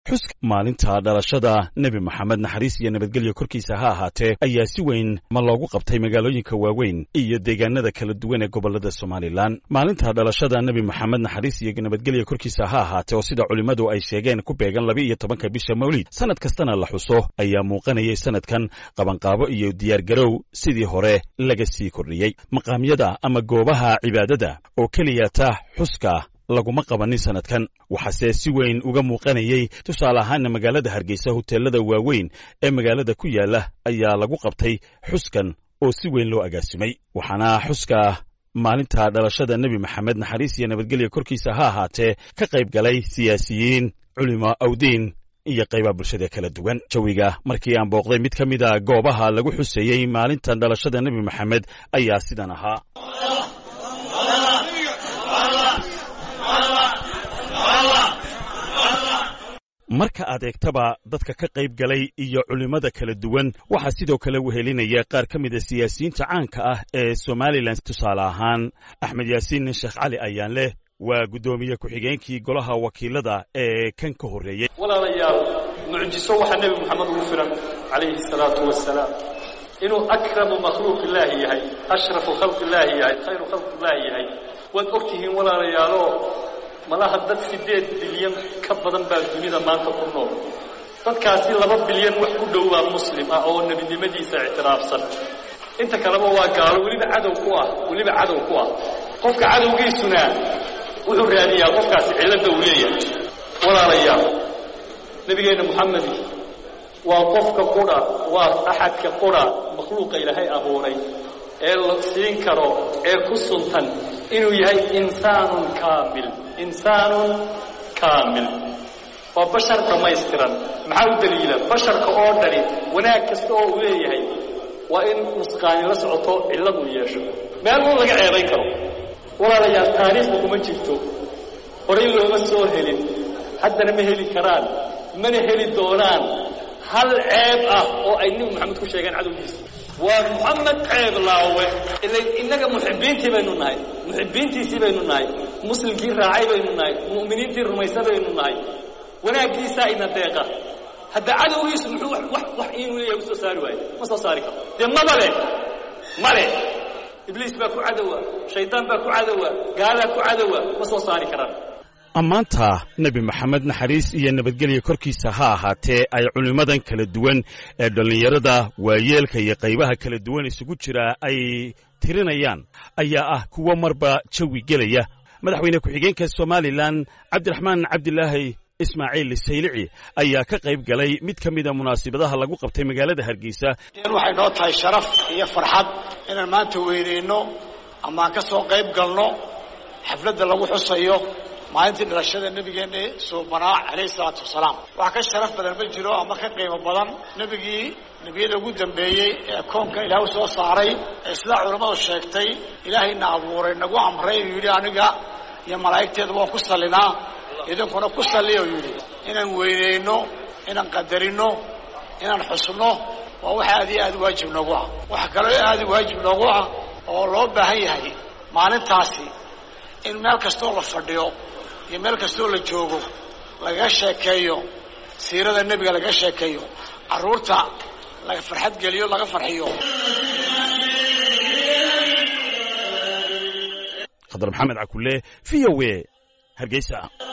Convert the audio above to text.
xuska maalinta dhalashada nebi moxamed naxariis iyo nabadgelyo korkiisa ha ahaatee ayaa si weyn ma loogu qabtay magaalooyinka waaweyn iyo deegaanada kala duwan ee gobolada somalilan maalinta dhalashada nebi moxamed naxariis iyo nabadgelyo korkiisa ha ahaatee oo sida culimmadu ay sheegeen ku beegan laba iyo tobanka bisha mawlid sannad kastana la xuso ayaa muuqanayay sannadkan qabanqaabo iyo diyaargarow sidii hore laga sii kordhiyey maqaamyada ama goobaha cibaadada oo keliyata xuska laguma qabanin sannadkan waxaase si weyn uga muuqanayey tusaale ahaana magaalada hargeysa hoteelada waaweyn ee magaalada ku yaala ayaa lagu qabtay xuskan oo si weyn loo agaasimay waxaana xuska maalinta dhalashada nebi maxamed naxariis iyo nabadgelya korkiisa ha ahaatee ka qayb galay siyaasiyiin culimo awdiin iyo qaybaha bulshada kala duwan jawiga markii aan booqday mid ka mid a goobaha lagu xuseeyey maalinta dhalashada nebi maxamed ayaa sidan ahaa marka aad eegtaba dadka ka qayb galay iyo culimmada kala duwan waxaa sidoo kale wehelinaya qaar ka mid a siyaasiyiinta caanka ah ee somalilan tusaale ahaan axmed yaasiin sheekh cali ayaan leh waa guddoomiye ku-xigeenkii golaha wakiilada ee kan ka horreeyey walaalayaal mucjiso waxaa nebi moxamed ugu filan calayhi salaatu wasalaam inuu akramu makhluuq illaahi yahay ashrafu khalqi illaahi yahay khayru khalqi illaahi yahay waad og tihiin walaalayaaloo malaha dad siddeed bilyan ka badan baa dunida maanta ku nool dadkaasi laba bilyan wax ku dhow baa muslim ah oo nebinimadiisa ictiraafsan inta kaleba waa gaalo weliba cadow ku ah weliba cadow ku ah qofka cadowgiisuna wuxuu raadiyaa qofkaasi cilladda uu leeyahay walaalayaal nebigeenna moxamedi waa qofka qudha waa axadka qudha makhluuqa ilaahay abuuray ee la siin karo ee ku suntan inuu yahay insaanun kaamil insaanun kaamil waa bashar dhammaystiran maxaa u daliila basharka oo dhani wanaag kasta oo uu leeyahay waa in nusqaani la socoto cillad uu yeesho meel un laga ceebayn karo walaalayaal taariikhda kuma jirto horay looma soo helin haddana ma heli karaan mana heli doonaan hal ceeb ah oo ay nebi moxamed ku sheegeen cadowgiisa waa moxamed ceeb laawe ila innaga muxibbiintii baynu nahay muxibbiintiisii baynu nahay muslimkii raacay baynu nahay mu'miniintii rumaysa baynu nahay wanaaggiisaa ina deeqa hadda cadowgiisu muxuu wax wax inuu leeyahay u soo saari waayo ma soo saari karo dee maba leh ma leh ibliis baa ku cadowa shaydaan baa ku cadowa gaalaa ku cadowa ma soo saari karaan ammaanta nebi maxamed naxariis iyo nabadgelya korkiisa ha ahaatee ay culimmadan kala duwan ee dhallinyarada waayeelka iyo qaybaha kala duwan isugu jira ay tirinayaan ayaa ah kuwo marba jawi gelaya madaxweyne ku-xigeenka somalilan cabdiraxmaan cabdilaahi ismaaciil saylici ayaa ka qayb galay mid ka mida munaasibadaha lagu qabtay magaalada hargeysa waxay noo tahay sharaf iyo farxad inaan maanta weyneyno ama aan ka soo qayb galno xafladda lagu xusayo maalintii dhalashada nebigeenna suubanaa calayhi salaatu wasalaam wax ka sharaf badan ma jiro ama ka qiimo badan nebigii nebiyada ugu dambeeyey ee koonka ilaah u soo saaray ee sidaa culammadu sheegtay ilaahayna abuuray nagu amray uu yidhi aniga iyo malaa'igteeda waan ku sallinaa idinkuna ku salliya uu yidhi inaan weyneyno inaan qadarino inaan xusno waa wax aad iyo aad waajib noogu ah wax kaloo aad waajib noogu ah oo loo baahan yahay maalintaasi in meel kastoo la fadhiyo iyo meel kastoo la joogo lagaga sheekeeyo siirada nebiga lagaga sheekeeyo carruurta laga farxad geliyo laga farxiyo khadar maxamed cakule v o a hargeysa